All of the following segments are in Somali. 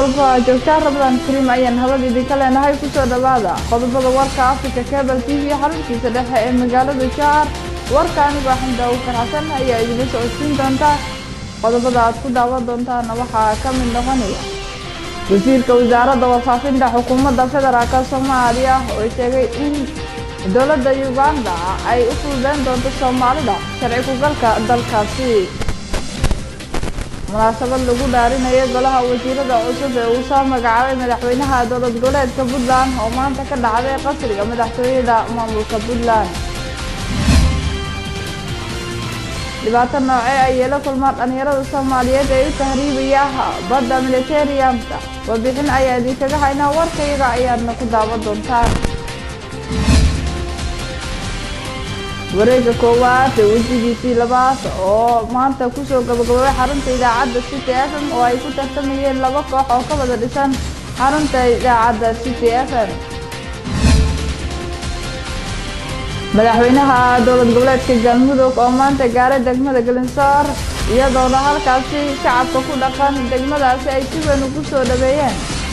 walba aa joogtaan rabadaan kariim ayaan habad idinka leenahay kusoo dhowaada qodobada warka africa cable t v xaruntiisa dhexe ee magaalada jahar warka anigoo xamda ukar xasan ayaa idinla socodsiin doonta qodobada aad ku daawan doontaana waxaa ka mid noqonaya wasiirka wasaaradda warfaafinta xukuumadda federaalk soomaaliya oo sheegay in dowladda uganda ay u fududeyn doonto soomaalida sharci ku-galka dalkaasi munaasabad lagu dhaarinayo golaha wasiirada cusub ee uu soo magacaabay madaxweynaha dowlad goboleedka puntland oo maanta ka dhacday qasriga madaxtooyada maamulka puntland dhibaato noocee ayay la kulmaan dhallinyarada soomaaliyeed ee u tahriibaya badda militariamka warbixin ayaa idinkaga haynaa warkayaga ayaadna ku daawan doontaan wareega koowaad ee wejigiisii labaad oo maanta kusoo gabagababay xarunta idaacadda city f m oo ay ku tartamayeen laba koox oo ka wada dhisan xarunta idaacadda city f m madaxweynaha dowlad goboleedka galmudug oo maanta gaaray degmada galinsoor iyadoona halkaasi shacabka ku dhaqan degmadaasi ay si weyn ugu soo dhaweeyeen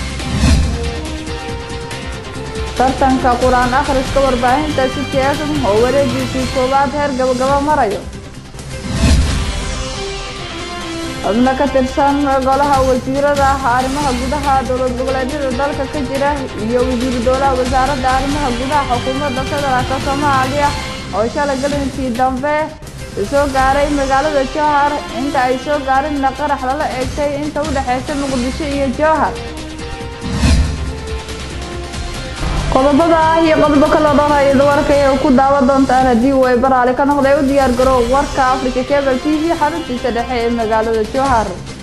tartanka qur-aan akhriska warbaahinta city f m oo wareegiisii koowaad heer gabagabo marayo xubno ka tirsan golaha wasiirada arrimaha gudaha dowlad goboleedyada dalka ka jira iyo wasiiru dowlaha wasaaradda arrimaha gudaha xukuumadda federaalk soomaaliya oo shalay galinkii dambe soo gaaray magaalada jowhar inta ay soo gaarinna qarax lala eegtay inta u dhexeysa muqdisho iyo jowhar qodobada ah iyo qodobo kaloo dhowr ayada warkaya ku daawan doontaan haddii uu ay baraale ka noqday u diyaar garow warka africa cable t v xaruntiisa dhexe ee magaalada jowhar